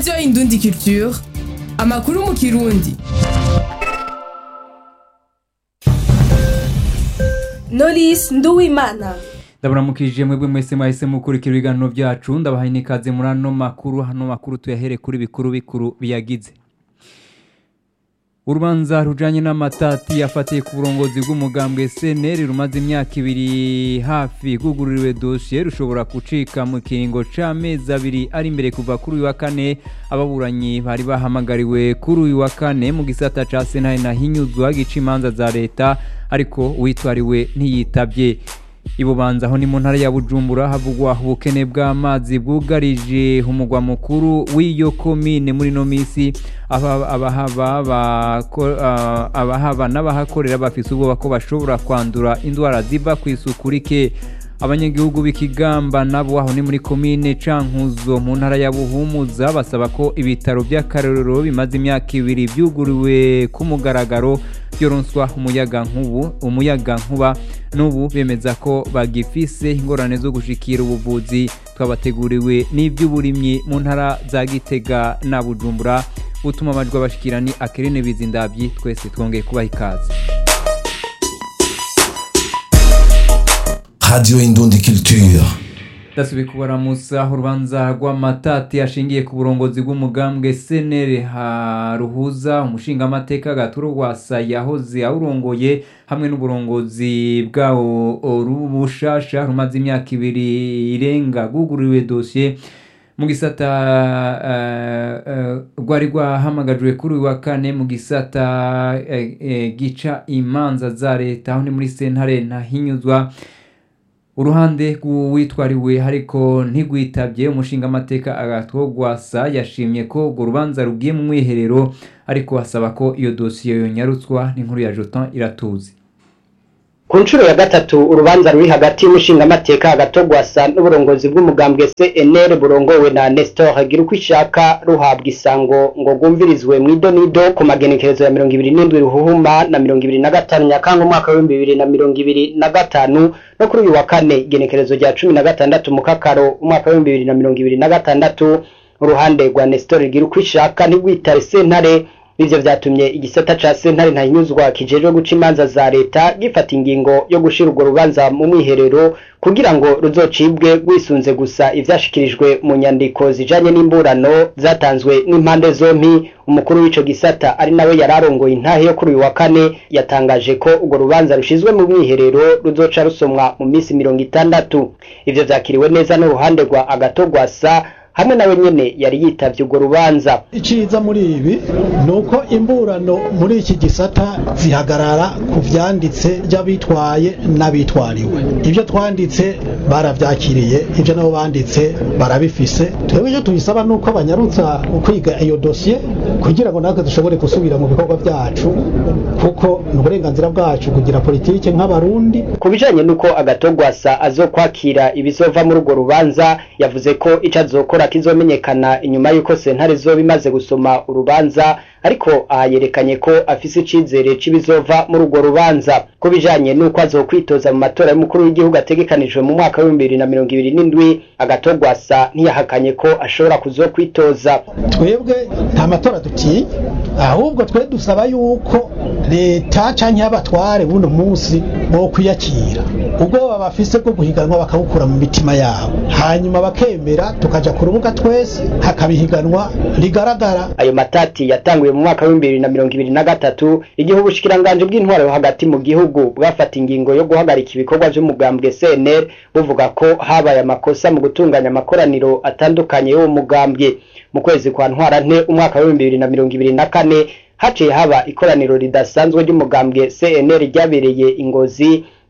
radiyo indundi culture amakuru mu kirundi Knowless Nduwimana ndaburamukije mwebwe mwese mwahise mukurikira ibiganiro byacu ndabahaye n'ikaze muri ano makuru hano makuru tuyahere kuri bikuru bikuru biyagize urubanza rujanye n'amatati yafatiye ku burongozi bw'umugambwe seneri rumaze imyaka ibiri hafi rwugururiwe dosiye rushobora gucika mu kiringo c'amezi abiri ari imbere kuva kuri uyu wa kane ababuranyi bari bahamagariwe kuri uyu wa kane mu gisata ca sentare na hinyuzwa gica imanza za leta ariko uwitwariwe ntiyitavye ibubanza aho ni mu ntara ya bujumbura havugwa ubukene bw'amazi bwugarije umugwa mukuru w'iyo komine muri ino minsi aba- abahaba bako- ah, abahaba n'abahakorera bafise ubwoba ko bashobora kwandura indwara ziva ku isuku rike abanyagihugu b'ikigamba nabo aho ni muri komine cankuzo mu ntara ya buhumuza basaba ko ibitaro by'akarorero bimaze imyaka ibiri byuguriwe ku mugaragaro byoronswa umuyaga nkubu umuyaga nkuba n'ubu bemeza ko bagifise ingorane zo gushikira ubuvuzi twabateguriwe n'iby'uburimyi mu ntara za gitega na bujumbura utuma amajwi abashikira ni akerene bizindavyi twese twongeye kubaha ikaze Radio Indundi Culture. dasubiye kubaramusa urubanza rw'amatati ashingiye ku burongozi bw'umugambwe senere haruhuza umushingamateka gaturo rwasa yahoze awurongoye hamwe n'uburongozi bwawo rubushasha rumaze imyaka ibiri irenga rwugururiwe dosiye mu gisata eh, eh, rwari rwahamagajwe kuri uyu wa kane mu gisata eh, eh, gica imanza za leta aho ni muri sentare ntahinyuzwa uruhande rw'uwitwariwe ariko ntigwitabye umushingamateka agatogwasa yashimye ko urwo rubanza rugiye mu mwiherero ariko asaba ko iyo dosiye yonyarutswa n'inkuru ya jotan iratuzi ku nshuro ya gatatu urubanza ruri hagati y'umushingamateka agatogwasa n'uburongozi bw'umugambwe cnr burongowe na nestor hagira uko ishaka ruhabwa isango ngo rwumvirizwe mu idonido ku magenekerezo ya mirongo ibiri n'indwi ruhuhuma na mirongo ibiri na gatanu nyakanga umwaka w'ibihumbi bibiri na mirongo ibiri na gatanu no kuri uyu wa kane igenekerezo rya cumi na gatandatu mukakaro umwaka w'ibihumbi bibiri na mirongo ibiri na gatandatu uruhande rwa nestor hagira uko ishaka ntigwitare sentare ivyo vyatumye igisata ca sentare ntahinyuzwa kijejwe guca imanza za leta gifata ingingo yo gushira urwo rubanza mu mwiherero kugira ngo ruzocibwe rwisunze gusa ivyashikirijwe mu nyandiko zijanye n'imburano zatanzwe n'impande zompi umukuru w'ico gisata ari nawe yari arongoye intahe yo kuri uyu wa kane yatangaje ko urwo rubanza rushizwe mu mwiherero ruzoca rusomwa mu minsi mirongo itandatu ivyo vyakiriwe neza n'uruhande rwa agatogwasa hamwe nawe nyene yari yitavye urwo rubanza iciza muri ibi ni uko imburano muri iki gisata zihagarara ku vyanditse by'abitwaye n'abitwariwe ibyo twanditse baravyakiriye ibyo nabo banditse barabifise twebwe icyo tubisaba ni uko banyarutsa kwiga iyo dosiye kugira ngo natwe dushobore gusubira mu bikorwa byacu kuko ni uburenganzira bwacu kugira politike nk'abarundi ku bijanye n'uko agatogwasa azokwakira ibizova muri urwo rubanza yavuze ko ico azokora kizomenyekana inyuma y'uko sentare zoba imaze gusoma urubanza ariko aha yerekanye ko afise icizere c'ibizova muri urwo rubanza ku bijanye n'uko azokwitoza mu matora y'umukuru w'igihugu ategekanijwe mu mwaka w'ibihumbi bibiri na mirongo ibiri n'indwi agatogwasa ntiyahakanye ko ashobora kuzokwitoza twebwe nta matora dutinya ahubwo twe dusaba yuko leta canke abatware buno munsi bo kwiyakira ubwoba bafise bwo guhiganwa bakabukura mu mitima yabo hanyuma bakemera tukaja ku rubuga twese hakabihiganwa rigaragara ayo matati yatanguye mu mwaka w'ibihumbi bibiri na mirongo ibiri na gatatu igihe ubushikiranganji bw'intwaro hagati mu gihugu bwafata ingingo yo guhagarika ibikorwa vy'umugambwe cnr buvuga ko habaye amakosa mu gutunganya amakoraniro atandukanye y'uwo mugambwe mu kwezi kwa ntwarante umwaka w'ibihumbi bibiri na mirongo ibiri na kane haciye haba ikoraniro ridasanzwe ry'umugambwe cnr ryabereye ingozi